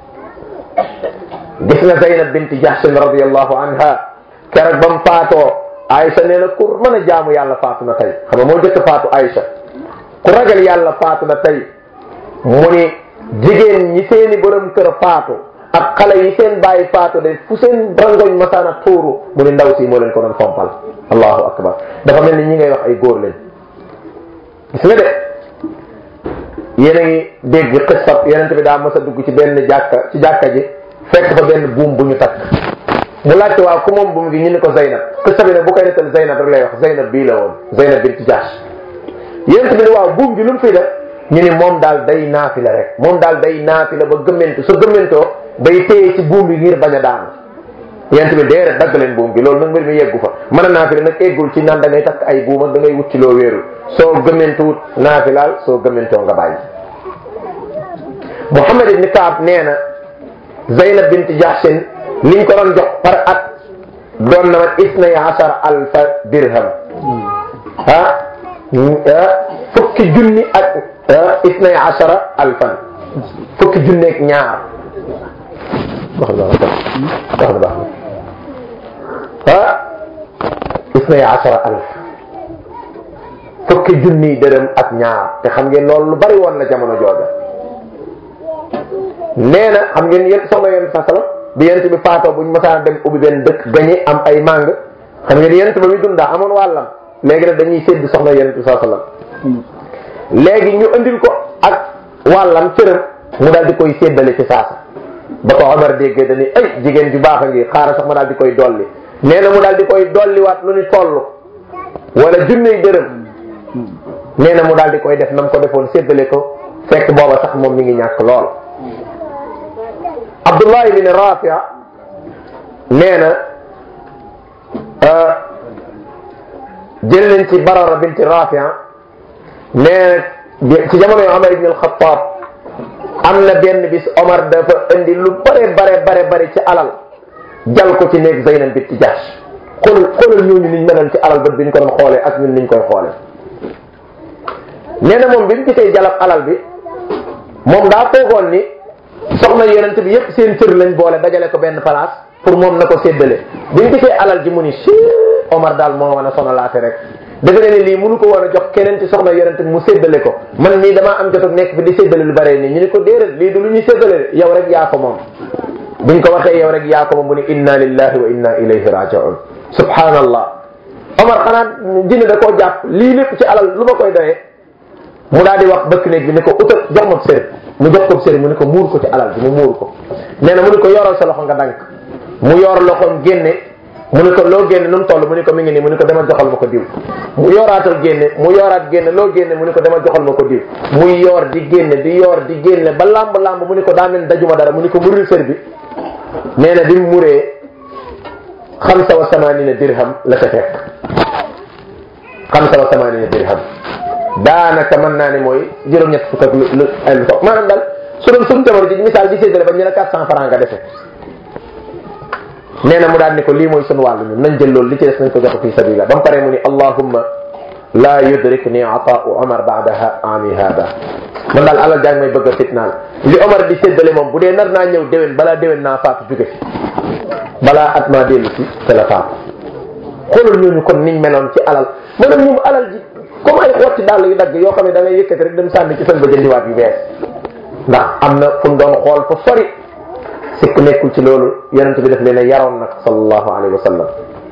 gis nga Zaynab binti Jahshin radiyallahu anha keroog ba mu faatoo Aïcha nee na ku mën a jaamu yàlla faatu na tey xam nga moo jëkk faatu Aïcha ku ragal yàlla faatu na tey mu ni jigéen ñi seeni borom kër faatu ak xale yi seen bàyyi faatu de fu seen rangoñ masaana tuuru mu ni ndaw si moo leen ko doon fompal allahu akbar dafa mel ni ñi ngay wax ay góor leen gis nga de yéen a ngi dégg xisab yeneen bi daa mës a dugg ci benn jàkka ci jàkka ji fekk fa benn buum bu ñu takk mu laajte waaw ku moom buum gi ñu ni ko Zeynab xisa bi ne bu koy nettal Zeynab rek lay wax Zeynab bii la woon Zeynab binti Jahsh yeneen bi ne waaw buum gi lu mu fi def ñu ni moom daal day naafila rek moom daal day naafila ba gëmmentu sa gëmmentoo day téye ci buum bi ngir bañ a daanu yent bi déedéet dagg leen buum gi loolu nag mbir mi yeggu fa mën a naafila nag eggul ci naan da ngay takk ay buum ak da ngay wut ci loo wéeru soo gëmmentuwut naafilaal soo gëmmentoo nga bàyyi Muhammad ibn Kaab nee na Zaynab bint Jahshin liñ ko doon jox par at doon na man isnay ashara alfa dirham ah fukki junni ak isnay ashara alfan fukki junni ak ñaar wax na baax na baax na ah isnay ashara alf fukki junni dërëm ak ñaar te xam ngeen loolu lu bari woon la jamono jooja nee na xam ngeen yéen soxna yéen sa salam bi yent bi faatoo buñ masaan dem ubbi benn dëkk gañe am ay màng xam ngeen yent ba muy dundaa amoon wàllam léegi nag dañuy sédd soxna yonent bi saa sallam léegi ñu andil ko ak wàllam cëram mu daal di koy séddale ci saasa ba ko Omar déggee dañuy ay jigéen ju baax a ngi xaaral sax ma daal di koy dolli nee na mu daal di koy dolliwaat lu ni toll wala junney dërëm nee na mu daal di koy def nam ko defoon séddale ko fekk booba sax moom mi ngi ñàkk lool Abdullahi bin Rafia nee na jël nañ ci Barara binti Rafia nee na ci jamono yu Omar ibn al-Khattab am na benn bis Omar dafa indi lu bare bare bare bare ci alal jal ko ci néeg Zeynab binti Jahsh xoolal xoolal ñooñu niñ meloon ci alal ba biñ ko doon xoolee ak ñun niñ koy xoolee nee na moom bi mu gisee jalab alal bi moom daa foogoon ni soxna yonent bi yépp seen cër lañ boole dajale ko benn place pour moom na ko séddale bi mu gisee alal ji mu ni si Omar daal moo mën a sonalaate rek defe ne ni lii mënu ko war a jox keneen ci soxna yonent mu séddale ko man nii damaa am jot ak nekk fi di séddale lu bare nii ñu ni ko déedéet lii du lu ñuy séddale yow rek yaa ko moom buñ ko waxee yow rek yaa ko moom mu ne inna lillahi wa inna ilayhi raji'un subhanallah Omar xanaa jinne da koo jàpp lii lépp ci alal lu ma koy doyee mu daal di wax bëkk néeg bi ni ko utal jox ma sëriñ mu jox ko sëriñ mu ne ko muur ko ci alal bi mu muur ko nee na mu ne ko yoral sa loxo nga dank mu yor loxoom génne mu ne ko loo génne nu mu toll mu ne ko mi ngi nii mu ne ko demal joxal ma ko diw mu yoraatal génne mu yoraat génne loo génne mu ne ko demal joxal ma ko diw muy yor di génne di yor di génne ba lamb lamb mu ne ko daa mel dajuma dara mu ne ko muril sër bi nee na bi mu muree xamsa wa samanina dirham la ca fekk xamsa wa samanina dirham daanaka mën naa ne mooy juróom-ñett fukk ak lu lu ay lu toog maanaam daal su doon suñu jamono ji misaal di séddale ba ñu ne 400 francs nga defe nee na mu daal ni ko lii mooy sunu wàllu ñun nañ jël loolu li ci des nañ ko jox fi sabila ba mu paree mu ni allahumma la yudrikni ataau omar baadaha ami hada man daal alal jàng may bëgg a fitnaal li omar di séddale moom bu dee nar naa ñëw déwén balaa déwén naa faatu jóge fi balaa at maa dellu si te la faatu xoolal ñooñu kon niñ meloon ci alal maanaam ñoom alal ji comme ay xotti dàll yu dagg yoo xam ne da ngay yëkkati rek dem sànni ci seen ba jëndiwaat yu bees ndax am na fu mu doon xool fa sori sikk nekkul ci loolu yonent bi def leen a yaroon nag sallallahu alayhi wa sallam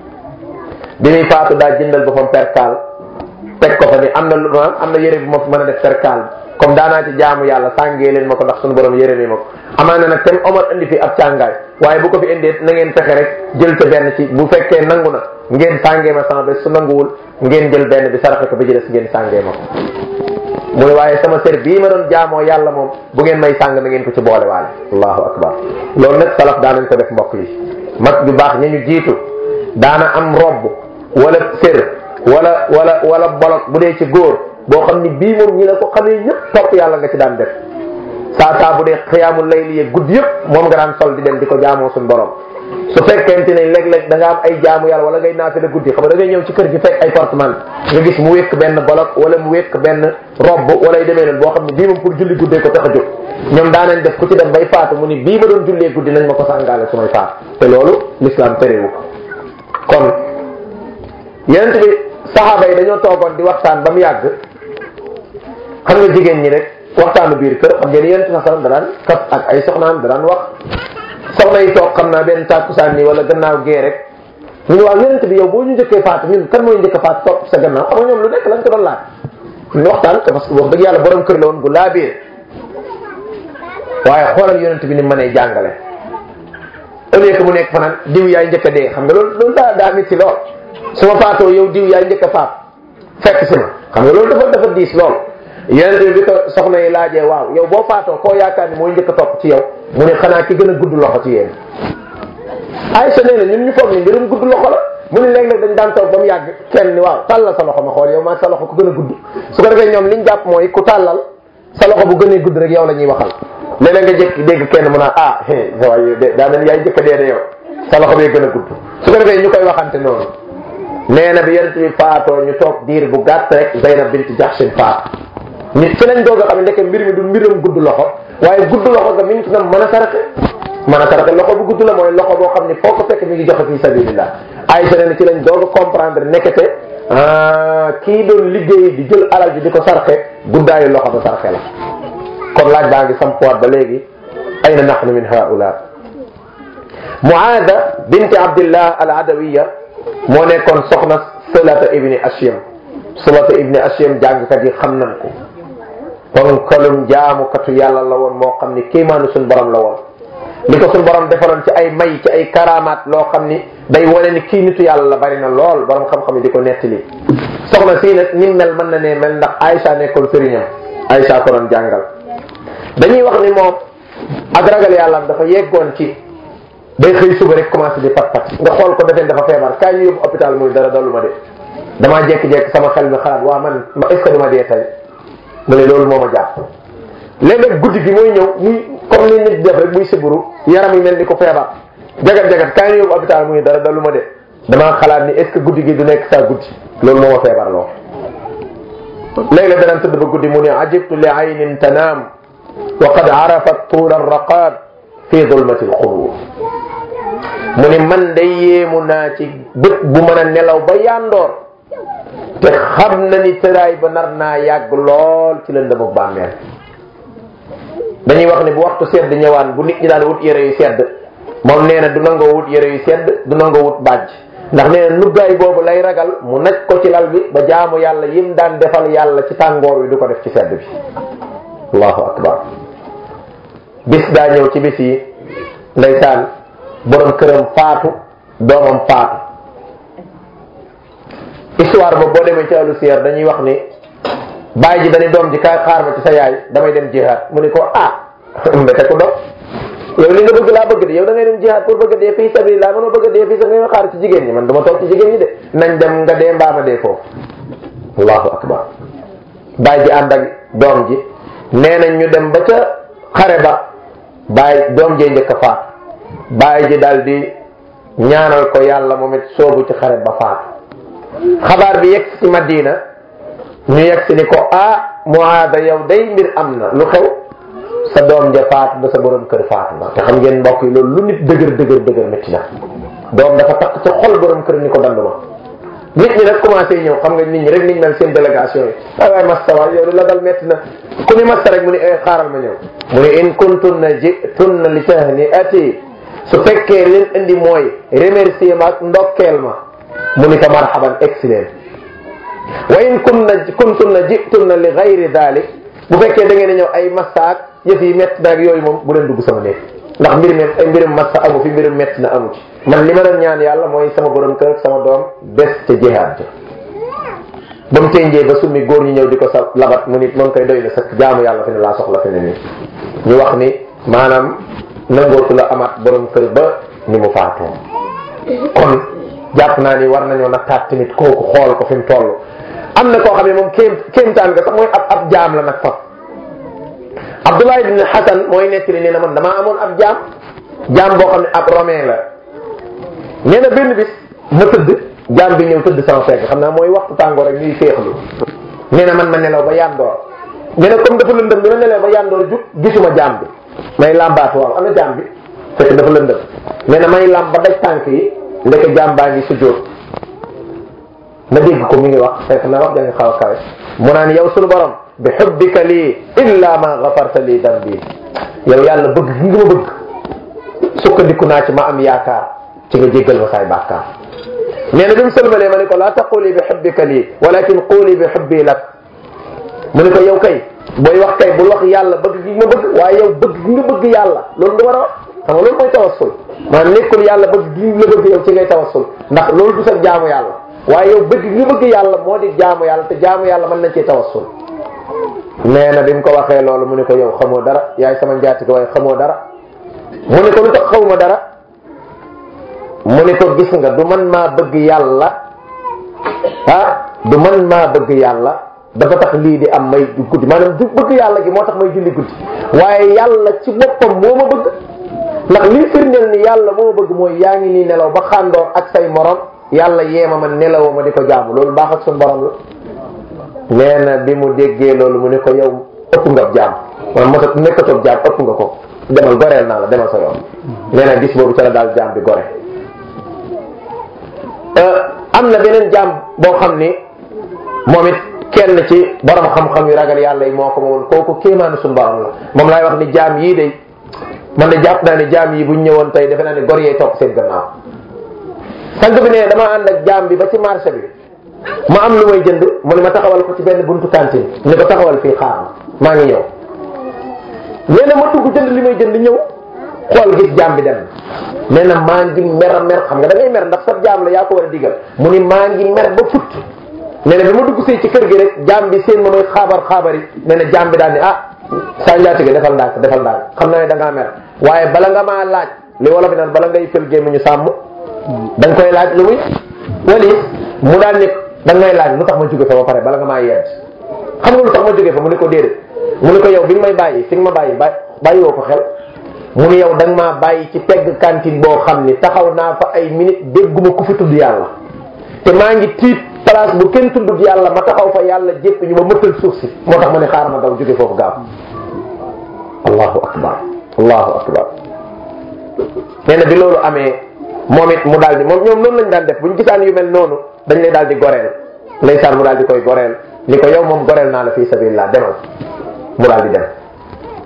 bi muy faatu daa jëndal boppam perkaal teg ko fa ni am na lu am na yére bu ma fi mën a def perkaal comme daanaa ci jaamu yàlla sàngee leen ma ko ndax suñu borom yére mi ma ko amaana nag tem Omar indi fi ab càngaay waaye bu ko fi indee na ngeen fexe rek jël ca benn ci bu fekkee nangu na ngeen sàngee ma sama bés su nanguwul ngeen jël benn bi saraxe ko bi jëles ngeen sàngee ma ko mu ne waaye sama sër bii ma doon jaamoo yàlla moom bu ngeen may sàng na ngeen ko ci boole waale allahu akbar loolu nag salaf daanañ ko def mbokk yi mag ju baax ña ñu jiitu daana am robb wala sër wala wala wala bolok bu dee ci góor boo xam ni bii moom ñi la ko xamee ñëpp topp yàlla nga ci daan def saa saa bu dee xiyaamul layli yee guddi yëpp moom nga daan sol di dem di ko jaamoo suñu borom su fekkente ne léeg-léeg da nga am ay jaamu yàlla wala ngay naafila guddi xam nga da ngay ñëw ci kër gi fekk ay portement nga gis mu wékk benn bolok wala mu wékk benn robb wala yu demee noonu boo xam ne bii moom pour julli guddee ko tax a jóg ñoom daanañ def ku ci dem bay faatu mu ni bii ma doon jullee guddi nañ ma ko sàngaale su may faatu te loolu l'islam terewu ko kon yenent bi saxaaba yi dañoo toogoon di waxtaan ba mu yàgg xam nga jigéen ñi rek waxtaanu biir kër xam ngeen yenent sa salam da daan kaf ak ay soxnaam da daan wax soxna yi toog xam naa benn tàkkusaan nii wala gannaaw gee rek ñu ne waaw yenent bi yow boo ñu njëkkee faatu ñun kan mooy njëkk faatu topp sa gannaaw xam nga ñoom lu nekk lañ ko doon laaj ñu waxtaan parce que wax dëgg yàlla borom kër la woon gu laa biir waaye xoolal yonent bi ni mënee jàngale au lieu que mu nekk fanaan diw yaay njëkk a dee xam nga loolu loolu daa daa métti lool su ma faatoo yow diw yaay njëkk a faat fekk si ma xam nga loolu dafa dafa diis lool yonent bi bi ko soxna yi laajee waaw yow boo faatoo koo yaakaar ni mooy njëkk a topp ci yow mu ne xanaa ki gën a gudd loxo ci yéen Aysa nee na ñun ñu foog ni mbirum gudd loxo la mu ne léeg-léeg dañ daan toog ba mu yàgg kenn ni waaw tàllal sa loxo ma xool yow maa sa loxo ku gën a gudd su ko defee ñoom liñ jàpp mooy ku tàllal sa loxo bu gënee gudd rek yow la ñuy waxal léeg-léeg nga jékki dégg kenn mu naan ah waaye daa mel yaay njëkk a dee de yow sa loxo bee gën a gudd su ko defee ñu koy waxante noonu nee na bi yonent bi faatoo ñu toog diir bu gàtt rek Zaynab bint Jahshin faat nit fi lañ doog a xam ne ndeke mbir mi du mbiram gudd loxo waaye gudd loxo nga mi ngi ci nam mën a saraxe mën a saraxe loxo bu gudd la mooy loxo boo xam ne foo ko fekk mi ngi joxe fi sabilillah Aysa nee na ci lañ doog a comprendre nekkete kii doon liggéey di jël alal ji di ko sarxe guddaayu loxo ba sarxe la kon laaj baa ngi sampuwaat ba léegi ayna nahnu min haula Muaada binti Abdillah al Adawiya moo nekkoon soxna Sulata ibni Ashyam Sulata ibni Ashyam jàngkat yi xam nañ ko ponkalum jaamukatu yàlla la woon moo xam ni kéemaanu suñ borom la woon li ko suñ borom defaloon ci ay may ci ay karamaat loo xam ni day wane ni kii nitu yàlla la bari na lool borom xam-xam yi di ko nettali soxna sii nag ni mel mën na ne mel ndax Aïcha nekkoon sëriñam Aïcha ko doon jàngal dañuy wax ni moom ak ragal yàlla dafa yeggoon ci day xëy suba rek commencé di pat pat nga xool ko defeen dafa feebar kaay ñu yóbbu hôpital muy dara dalu ma de damaa jékki-jékki sama xel mi xalaat waa man est ce que duma dee tey mu ne loolu moo ma jàpp léeg-léeg guddi gi mooy ñëw muy comme ni nit def rek muy siburu yaram yi mel ni ko feebar jagat jagat kaay ñu yóbbu hôpital muy dara dalu ma de damaa xalaat ni est ce que guddi gi du nekk saa guddi loolu moo ma feebar loo léeg-léeg danaan tëdd ba guddi mu ne ajibtu li aynin tanaam wa qad arafat tuul arraqab fi zulmati alxubur mu ne man day yéemu naa ci bët bu mën a nelaw ba yandoor te xam na ni tëraay ba nar naa yàgg lool ci lëndëm ak bàmmeel dañuy wax ne bu waxtu sedd ñëwaan bu nit ñi daan wut yére yu sedd moom nee na du nangoo wut yére yu sedd du nangoo wut bàjj ndax nee na nuggaay boobu lay ragal mu naj ko ci lal bi ba jaamu yàlla yim daan defal yàlla ci tàngoor wi du ko def ci sedd bi allahu akbar bis daa ñëw ci bis yi ndeysaan borom këram faatu doomam faatu histoire boobu boo demee ci àllu siyaar dañuy wax ni bàyyi ji dañuy doom ji kaay xaar ma ci sa yaay damay dem jihaad mu ni ko ah mbete ko dox yow li nga bëgg laa bëgg de yow da ngay dem jihaad pour bëgg a dee fii sabilillah mënoo bëgg a dee fii sa nga xaar ci jigéen ñi man dama toog ci jigéen ñi de nañ dem nga dee mbaama dee foofu allahu akbar bàyyi ji ànd ak doom ji nee nañ ñu dem ba ca xare ba bàyyi doom jee njëkk a faat bàyyi ji daal di ñaanal ko yàlla moom it soobu ci xare ba faatu xabaar bi yegg ci Madina ñu yegg si ni ko ah Muaada yow day mbir am na lu xew sa doom ja faatu ba sa borom kër faatu na te xam ngeen mbokk yi loolu lu nit dëgër dëgër dëgër métti na doom dafa takk ci xol borom kër ni ko dandu ma nit ñi nag commencé ñëw xam nga nit ñi rek niñ mel seen délégation yi waay waay masta waay yow la dal métti na ku ni masta rek mu ni ay xaaral ma ñëw mu ni in kuntunna jitunna li tahniati su fekkee leen indi mooy remercier ma ak ndokkeel ma mu ni ko marhaban excellent wa in kunna kuntunna jitunna li gayri dalik bu fekkee da ngeen a ñëw ay masaak yëf yi métti na ak yooyu moom bu leen dugg sama néeg ndax mbir mi ay mbirum massa amu fi mbirum métti na amu ci man li ma doon ñaan yàlla mooy sama borom kër ak sama doom des ca jihaad ja ba mu tënjee ba summi góor ñi ñëw di ko sa labat mu nit moom koy doy na sa jaamu yàlla fi ne laa soxla fi ne nii ñu wax ni maanaam nangootu la amaat borom kër ba ni mu faatoo kon jàpp naa ni war nañoo nattaat tamit kooku xool ko fi mu toll am na koo xam ne moom kéem kéemtaan nga sax mooy ab ab jaam la nag fa Abdullah ibn Hasan mooy nettali nee na man damaa amoon ab jaam jaam boo xam ne ab romain la nee na benn bis ma tëdd jaam bi ñëw tëdd sama fekk xam naa mooy waxtu tàngoor rek ñuy féexlu nee na man ma nelaw ba yandoor nee na comme dafa lëndëm bi ma nelaw ba yandoor jug gisuma jaam bi may làmbaatu waaw ana jaam bi fekk dafa lëndëm nee na may làmb ba daj tànk yi ndeke jaam baa ngi sujjóot ma dégg ko mi ngi wax fekk na wax da nga xaw a kawe mu naan yow sunu borom bi xubbika lii illa ma gafarta lii dambi yow yàlla bëgg gi nga ma bëgg sukkandiku naa ci ma am yaakaar ci nga jéggal ma saay bàkkaar nee na bi mu sëlmalee ma ne ko laa taquli bi xubbika lii walakin quli bi xubbi lak mu ne ko yow kay booy wax kay bul wax yàlla bëgg gi ma bëgg waaye yow bëgg gi nga bëgg yàlla loolu nga war a wax xam nga loolu mooy tawassul maanaam nekkul yàlla bëgg gi la bëgg yow ci ngay tawassul ndax loolu du sa jaamu yàlla waaye yow bëgg gi nga bëgg yàlla moo di jaamu yàlla te jaamu yàlla mën nañ cee tawassul nee na bi mu ko waxee loolu mu ne ko yow xamoo dara yaay sama njaati ko waaye xamoo dara mu ne ko lu tax xawma dara mu ne ko gis nga du man maa bëgg yàlla ah du man maa bëgg yàlla dafa tax lii di am may guddi maanaam du bëgg yàlla gi moo tax may julli guddi waaye yàlla ci boppam moo ma bëgg ndax lii firndeel ni yàlla moo ma bëgg mooy yaa ngi nii nelaw ba xàndoor ak say morom yàlla yeema ma nelawoo ma di ko jaamu loolu baax ak suñu borom la nee na bi mu déggee loolu mu ne ko yow ëpp nga jaam man mosat nekkatoo jaam ëpp nga ko demal goreel naa la demal sa yoon nee na gis boobu ca la daal jaam bi gore am na beneen jaam boo xam ni moom it kenn ci borom xam-xam yu ragal yàlla yi moo ko moomoon kooku kéemaanu suñu borom la moom laay wax ni jaam yii de man de jàpp naa ne jaam yi buñ ñëwoon tey defe naa ne gor yee topp seen gannaaw sant bi ne dama ànd ak jaam bi ba ci marché bi ma am lu may jënd mu ne ma taxawal ko ci benn buntu cantine ne ko taxawal fii xaar ma maa ngi ñëw nee na ma dugg jënd li may jënd ñëw xool gis jaam bi dem nee na maa ngi mer mer xam nga da ngay mer ndax sa jaam la yaa ko war a digal mu ni maa ngi mer ba fut nee na bi ma dugg see ci kër gi rek jaam bi seen ma may xaabar xaabari nee na jaam bi daal ni ah saa njaatige defal ndànk defal ndànk xam naa ne da ngaa mer waaye bala nga maa laaj li wolof bi naan bala ngay fël gémmiñu sàmm da nga koy laaj lu muy wali mu daal ni da ngay laaj lu tax ma jóge fa ba pare bala nga maa yedd xam nga lu tax ma jóge fa mu ne ko déedéet mu ne ko yow bi nga may bàyyi fi nga ma bàyyi bàyyi bàyyi woo ko xel mu ne yow da nga maa bàyyi ci pegg cantine boo xam ni taxaw naa fa ay minute dégguma ku fi tudd yàlla te maa ngi tiit place bu kenn tuddut yàlla ma taxaw fa yàlla jépp ñu ma mëttal suuf si moo tax ma ne xaaral ma daw jóge foofu gaaw allahu akbar allahu akbar nee na bi loolu amee moom it mu daal di moom ñoom noonu lañ daan def bu ñu gisaan yu mel noonu dañ lay daal di goreel ndeysaan mu daal di koy goreel ni ko yow moom goreel naa la fii sabilillah demal mu daal di dem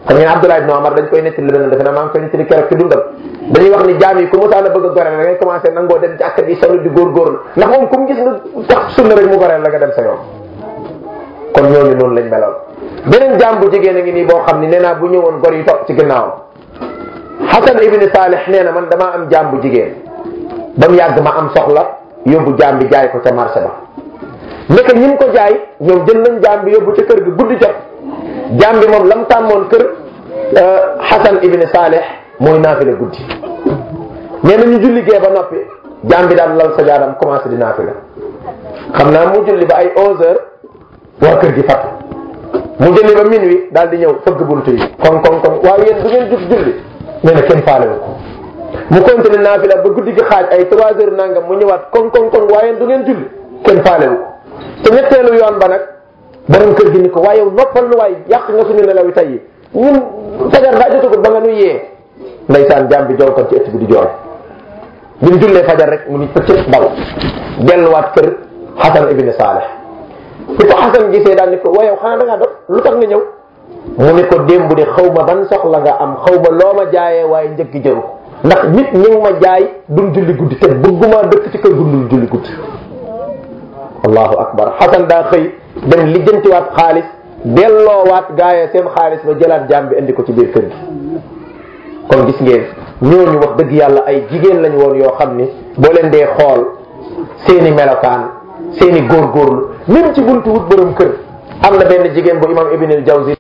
xam ngeen Abdullah ibn Omar dañ koy nettali benn defe naa maa ngi koy nettali keroog ci dundam dañuy wax ni jaam yi ku mosaan a bëgg a goreel da ngay commencé nangoo dem jàkka di solo di góorgóorlu ndax moom ku mu gis nga tax sunna rek mu goreel la nga dem sa yoon kon ñooñu noonu lañ meloon beneen jaam bu jigéen a ngi nii boo xam ni nee naa bu ñëwoon gor yi topp ci ginnaawam Hasan ibn Salih nee na man damaa am jaam bu jigéen ba mu yàgg ma am soxla yóbbu jaam bi jaay ko ca marché ba nekk ñi ko jaay ñoom jël nañ jaam bi yóbbu ca kër gi guddi jot jaam bi moom lam tàmmoon kër Hasan ibn Salih mooy naafila guddi nee na ñu julli gee ba noppi jaam bi daal lal sa jaadam commencé di naafila xam naa mu julli ba ay 11 heures waa kër gi fat mu julli ba minuit daal di ñëw fëgg buntu yi kon kon kon waaye yéen du ngeen jug julli nee na kenn faale ko mu continué naafila ba guddi gi xaaj ay 3 heures nangam mu ñëwaat kon kon kon waaye du ngeen julli kenn faale ko te ñetteelu yoon ba nag borom kër gi ni ko waaye yow noppal nu waay yàq nga suñu nelaw yi tey yi ñun fajar daa jotagut ba nga nu yee ndaysaan jaam bi joow kon ci ëtt bi di jooy bi mu jullee fajar rek mu ni pëccët daw delluwaat kër Hasan ibn Salih su ko Hasan gisee daal ni ko waaye yow xanaa da ngaa doon lu tax nga ñëw mu ni ko démb de xaw ma ban soxla nga am xaw ma loo ma jaayee waaye njëkk jëru ko ndax nit ñi ngi ma jaay duñ julli guddi te bëgguma dëkk ci kër gu dul julli guddi allahu akbar Hasan daa xëy dem lijjantiwaat xaalis delloowaat gaayee seen xaalis ba jëlaat jaam bi indi ko ci biir kër gi kon gis ngeen ñooñu wax dëgg yàlla ay jigéen lañ woon yoo xam ni boo leen dee xool seeni melokaan seeni góorgóorlu même ci buntu wut borom kër am na benn jigéen bu imam Ibn al Jawzi